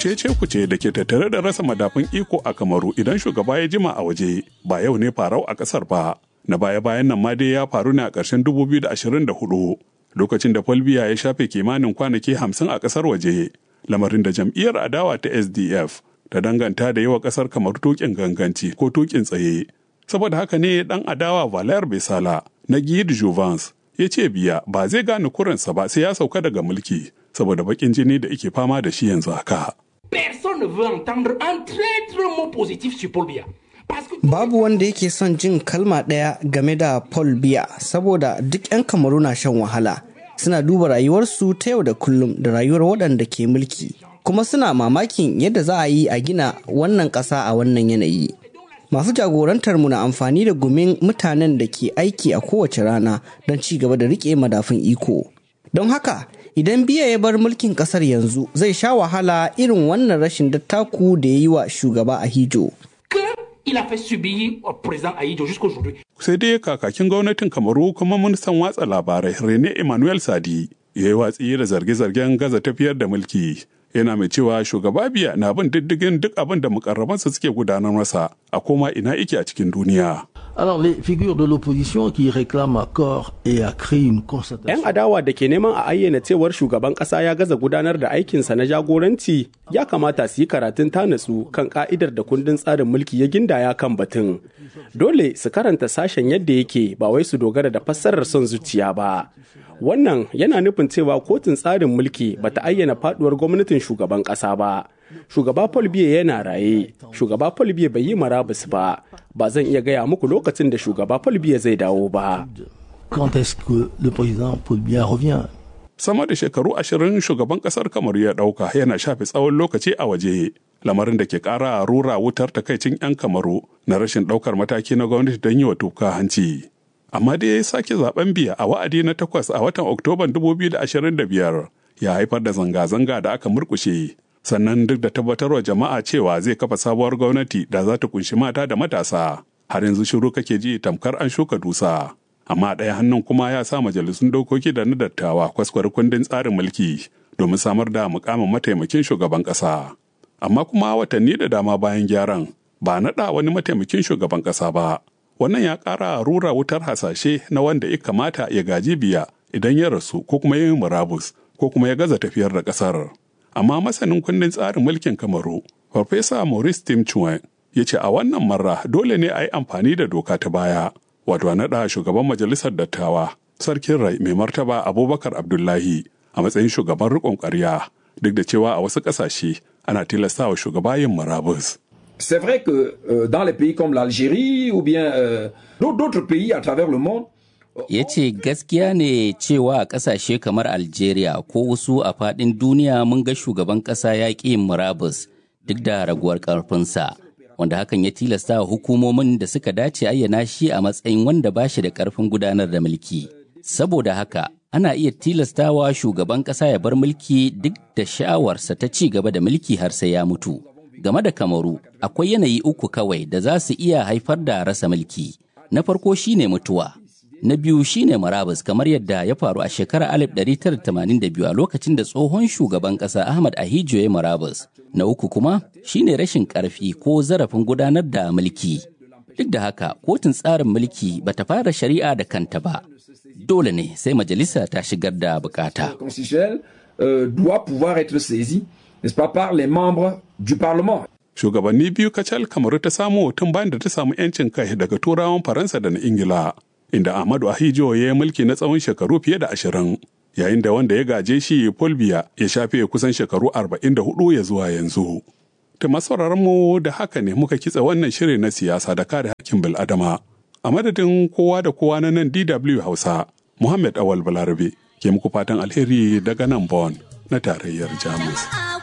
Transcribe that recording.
cece kuce da ke tattare da rasa madafun iko a kamaru idan shugaba ya jima a waje ba yau ne farau a kasar ba na baya bayan nan ma dai ya faru ne a ƙarshen 2024 lokacin da Folbiya ya shafe kimanin kwanaki 50 a kasar waje lamarin da jam'iyyar adawa ta SDF ta danganta da yawa kasar kamar tukin ganganci ko tukin tsaye saboda haka ne dan adawa Valer Besala na Guy Jouvence ya ce biya ba zai gane kuransa ba sai ya sauka daga mulki saboda bakin jini da ike fama da shi yanzu haka. Personne ne veut entendre un traître mot positif sur Paul Biya. Babu wanda yake son jin kalma ɗaya game da Paul Biya saboda duk 'yan kamaru na shan wahala. Suna duba rayuwarsu ta yau da kullum da rayuwar waɗanda ke mulki. Kuma suna mamakin yadda za a yi a gina wannan ƙasa a wannan yanayi. Masu jagorantar mu na amfani da gumin mutanen da ke aiki a kowace rana don ci gaba da riƙe madafun iko. Don haka, idan biya ya bar mulkin kasar yanzu zai sha wahala irin wannan rashin dattaku da ya yi wa shugaba a hijo. il a fait subir au président Aïdjo jusqu'aujourd'hui. Sai dai kakakin gwamnatin Kamaru kuma ministan watsa labarai Rene Emmanuel Sadi ya yi watsi da zarge-zargen gaza tafiyar da mulki. Yana mai cewa shugaba biya na bin diddigin duk abin da mukarrabansa suke gudanar masa a koma ina ike a cikin duniya. Alors les figures de l'opposition qui réclament à corps et à cri une 'Yan constatation. adawa da ke neman a ayyana cewar shugaban ƙasa ya gaza gudanar da aikinsa na jagoranci ya kamata su yi karatun tanatsu kan ka'idar da kundin tsarin mulki ya gindaya kan batun. Dole su karanta sashen yadda yake ba wai su dogara da fassarar son zuciya ba. Wannan yana nufin cewa kotun tsarin mulki bata ayyana faduwar gwamnatin shugaban ƙasa ba. Shugaba Paul Biya yana raye, shugaba Paul Biya bai yi marabus ba, ba zan iya gaya muku lokacin da shugaba Paul Biya zai dawo ba. Quand est-ce que le président Paul Biya revient Sama da shekaru ashirin shugaban kasar Kamaru ya ɗauka yana shafe tsawon lokaci a waje. Lamarin da ke ƙara rura wutar takaicin 'yan Kamaru na rashin ɗaukar mataki na gwamnati don yi wa tuka hanci. Amma dai ya sake zaben biya a wa'adi na takwas a watan Oktoban 2025 ya haifar da zanga-zanga da aka murkushe. Sannan duk da tabbatarwa jama'a cewa zai kafa sabuwar gwamnati da za ta kunshi mata da matasa. Har yanzu shiru kake ji tamkar an shuka dusa. Amma ɗaya hannun kuma ya sa majalisun dokoki da na dattawa kwaskwar kundin tsarin mulki domin samar da mukamin mataimakin shugaban ƙasa. Amma kuma watanni da dama bayan gyaran ba naɗa wani mataimakin shugaban ƙasa ba. Wannan ya ƙara rura wutar hasashe na wanda ya kamata ya gaji biya idan ya rasu ko kuma ya yi murabus ko kuma ya gaza tafiyar da ƙasar. Amma masanin kundin tsarin mulkin Kamaru, Farfesa Maurice Tim Chuen, ya ce a wannan marra dole ne a yi amfani da doka ta baya, wato a naɗa shugaban majalisar dattawa, sarkin rai mai martaba Abubakar Abdullahi a matsayin shugaban riƙon ƙarya, duk da cewa a wasu ƙasashe ana tilastawa shugaba yin murabus. C'est vrai que euh, dans les pays comme l'Algérie ou bien euh, d'autres d'autres pays à travers le monde, ya ce gaskiya ne cewa a ƙasashe kamar algeria ko wasu a faɗin duniya mun ga shugaban ƙasa ya ƙi yin murabus duk da raguwar ƙarfinsa wanda hakan ya tilasta wa hukumomin da suka dace ayyana shi a matsayin wanda ba shi da ƙarfin gudanar da mulki saboda haka ana iya tilastawa shugaban ƙasa ya bar mulki duk da sha'awarsa ta ci gaba da mulki har sai ya mutu game da kamaru akwai yanayi uku kawai da za su iya haifar da rasa mulki na farko shine mutuwa na biyu shine marabus kamar yadda ya faru a shekarar 1982 a lokacin da tsohon shugaban ƙasa ahmad ahijo ya marabus na uku kuma shine rashin ƙarfi ko zarafin gudanar da mulki duk da haka kotun tsarin mulki bata fara shari'a da kanta ba dole ne sai majalisa ta shigar da bukata constitutionnel euh, doit pouvoir être saisi, n'est-ce pas, par les membres du Parlement. Shugabanni biyu kacal Kamaru ta samu tun bayan da ta samu 'yancin kai daga turawan Faransa da na Ingila, inda Ahmadu Ahijo ya yi mulki na tsawon shekaru fiye da ashirin, yayin da wanda ya gaje shi Fulbiya ya shafe kusan shekaru arba'in da hudu ya zuwa yanzu. Ta masauraran mu da haka ne muka kitsa wannan shirin na siyasa da kare hakkin bil'adama. A madadin kowa da kowa na nan DW Hausa, Muhammad Awal Balarabe ke muku fatan alheri daga nan Bon na tarayyar Jamus.